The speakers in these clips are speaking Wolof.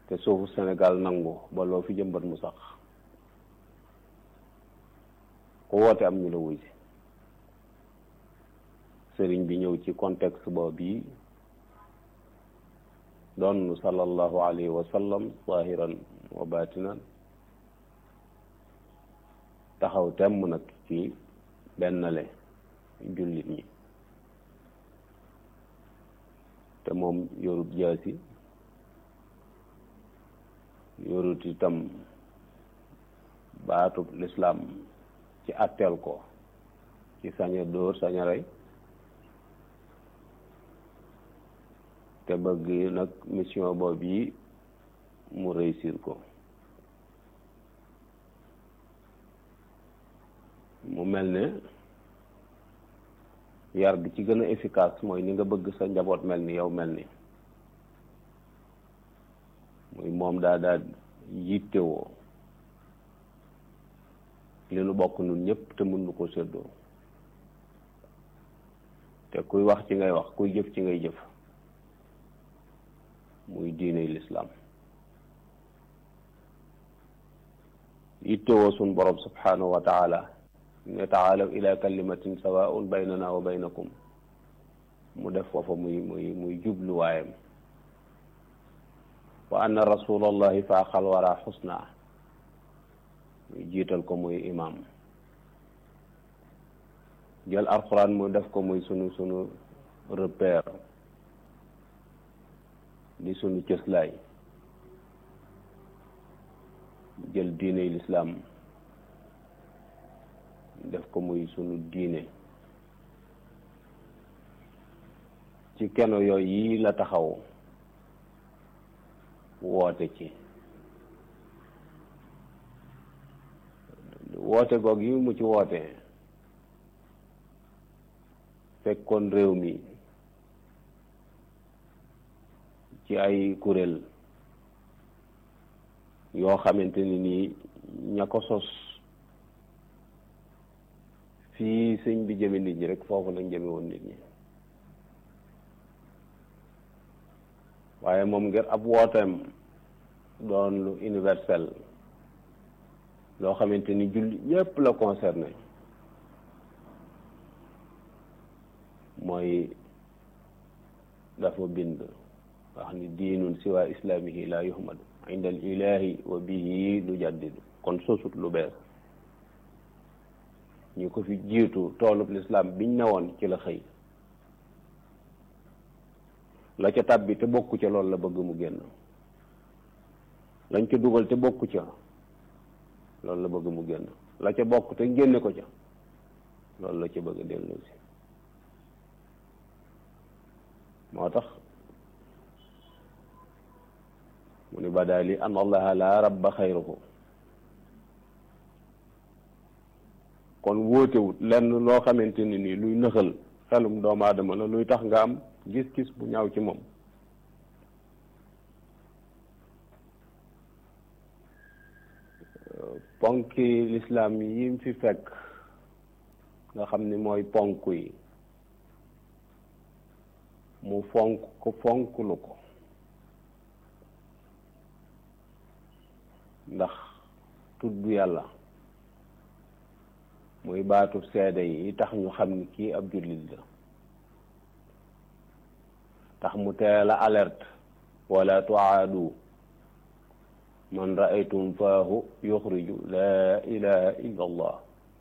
te suufu Sénégal nangu ba loo fi jëmbat mu sax ku woote am ñu la wuy si sëriñ bi ñëw ci contexte boobu yi doon sallallahu alayhi wa sallam zahiran wa batinan taxaw temm nag ci bennale jullit ñi te moom yorut jaasi yorut itam baatub lislaam ci atteel ko ci saña dóor saña rey te bëgg nag mission boobu yi mu réussir ko mu mel ne yar bi ci gën a efficace mooy ni nga bëgg sa njaboot mel ni yow mel ni muy moom daa daa yittewoo li nu bokk nun ñëpp te mën nu ko séddoo te kuy wax ci ngay wax kuy jëf ci ngay jëf muy diiney lislaam yittewoo sun borom subhanahu wa taala ne taalaw ila kalimatin sawaun baynana wa baynakum mu def foofa muy muy muy jubluwaayam wa anna rasulallahi faaxal wara xusna muy jiital ko muy imam jël alquran mu def ko muy sunu sunu repère di sunu cëslaay jël diiney lislaam def ko muy sunu diine ci keno yooyu yi la taxaw woote ci woote goog yi mu ci woote fekkoon réew mi ci ay kuréel yoo xamante ni nii ña ko sos fii sëñ bi jëme nit ñi rek foofu lañ jëme woon nit ñi waaye moom ngir ab wooteem doon lu universel loo xamante ni julli ñépp la concerné mooy dafa bind wax ni diinun siwa islaamihi la yuhmadu inda al ilahi wa bihi lu jaddidu kon sosut lu bees ñu ko fi jiitu toolub lislaam biñ newoon ci la xëy la ca tàbbi te bokku ca loolu la bëgg mu génn lañ ca dugal te bokku ca loolu la bëgg mu génn la ca bokk te génne ko ca loolu la ca bëgg a dellu si moo tax mu ni badaali an allaha la rabba xayruhu kon wóotewut lenn loo xamante ni nii luy nëxal xelum doomu aadama la luy tax nga am gis-gis bu ñaaw ci moom ponki lislaam yi mu fi fekk nga xam ni mooy ponk yi mu fonk ko fonklu ko ndax tudd yàlla muy baatu seede yi tax ñu xam ni kii ab jullit la tax mu teel a alerte wala tuaadu man raaytum faahu yuxriju laa ilaha illa allah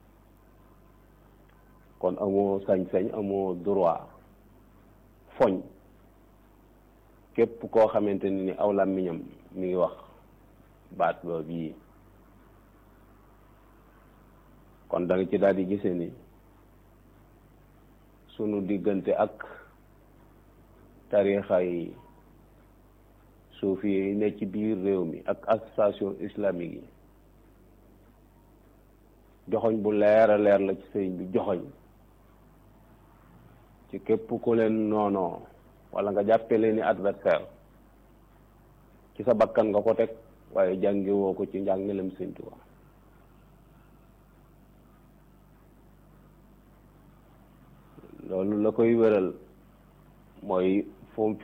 kon amoo sañ-sañ amoo droit foñ képp koo xamante ni ni aw làmmiñam mi ngi wax baat boobu yi kon da nga ci daal di gise ni sunu diggante ak tarixa yi suufi yi ne ci biir réew mi ak association islamique yi joxoñ bu leer a leer la ci sëriñ bi joxoñ ci képp ku leen noonoo wala nga jàppe leen ni adversaire ci sa bakkan nga ko teg waaye jàngi woo ko ci njàngalem Sëriñ Tuubaa loolu la koy wéral mooy fu mu